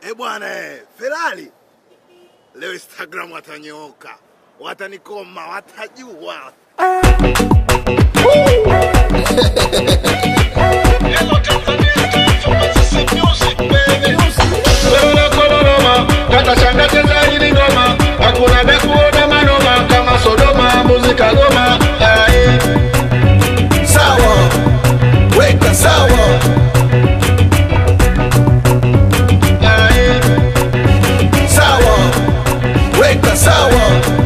Eh bwana, eh, Ferrari leo Instagram watanyooka, watanikoma, watajua. Kata shanga cheza hili ngoma, hakuna vya kuona manoma kama Sodoma, muzika goma. Aye. sawa weka sawa Aye. sawa weka sawa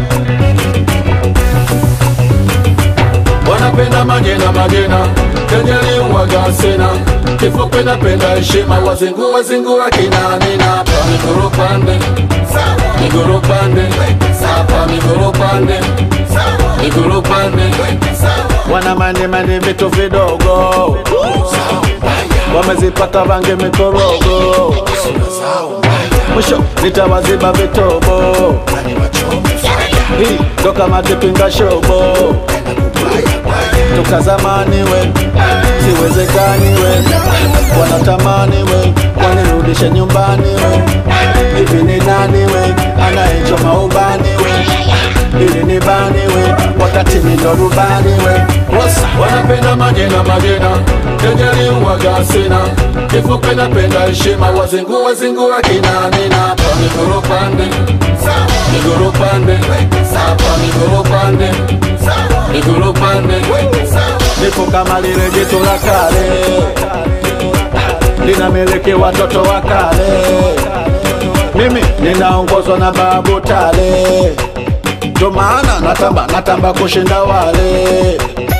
wanapenda majena majena kejeli uwaga sena kifupi napenda heshima wazingu wazingua kinanina pa miguru pande miguru pande hapa miguru pande miguru pande wana mande mande vitu vidogo wamezipata vange mikorogo mwisho nitawaziba vitobo hii ndo kama kipinga shobo toka zamani we siwezekani we wanatamani we wanirudishe nyumbani we hivi ni nani we anayechoma ubani we ili ni bani we wakati ni ndo rubani we wanapenda majena majena kejeli uwaga sina kifupi napenda heshima wazingu wazingu akinanina pa miguru pande miguru pande hapa miguru pande miguru pande nipo kama lile jitu la kale linamiliki watoto wa kale mimi ninaongozwa na babu tale ndo maana natamba natamba kushinda wale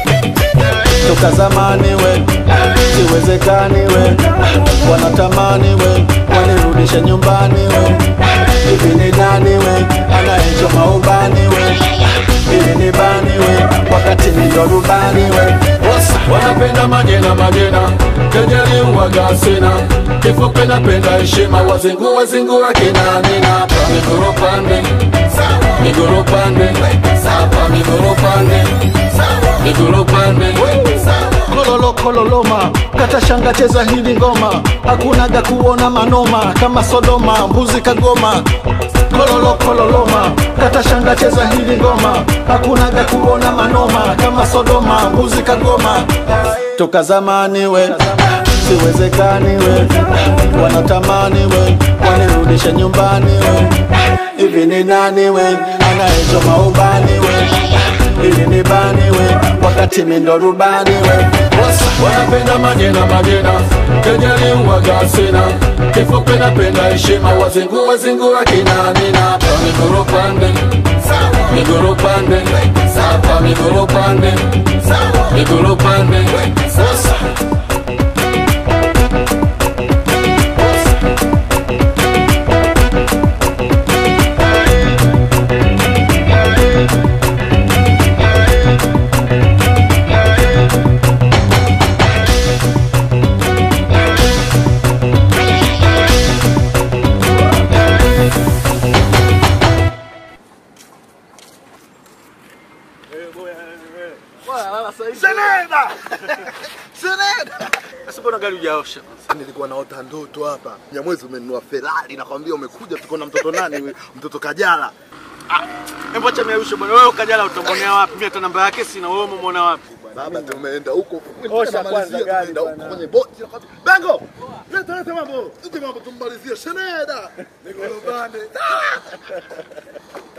toka zamani we siwezekani we wanatamani we wanirudishe nyumbani we hivi ni nani we anayechoma ubani we ili ni bani we wakati ni ndo rubani we wanapenda majena majena kejeli uwaga sina kifupi napenda heshima wazingu wazingu akinanina pa miguru pande miguru pande hapa miguru pande miguru pande kololo kololoma kata shanga cheza hili ngoma hakunaga kuona manoma kama sodoma mbuzi kagoma kololo kololoma kata shanga cheza hili ngoma hakunaga kuona manoma kama sodoma mbuzi kagoma toka zamani we siwezekani we wanatamani we wanirudishe nyumbani we hivi ni nani we anayechoma ubani we ili ni bani we wakati mindo rubani we wanapenda majena majena kejeli uwaga sina kifupi napenda heshima wazingu wazingu akinanina pa miguru pande miguru pande hapa miguru pande miguru pande Seneda! Seneda! Sasa mbona gari hujaosha? Nilikuwa naota ndoto hapa. Nyamwezi umenunua Ferrari nakwambia umekuja tuko na mtoto nani huyu? Mtoto Kajala. Hebu acha miarusho bwana. Wewe ukajala utamwonea wapi? Mimi hata namba yake sina. Wewe umemwona wapi? Baba tumeenda huko. Osha Tunamalizia, kwanza gari tumeenda huko bwana. kwenye boti. nakwambia, Bengo! Leta leta mambo. Leta mambo tummalizie Seneda. Niko lubani.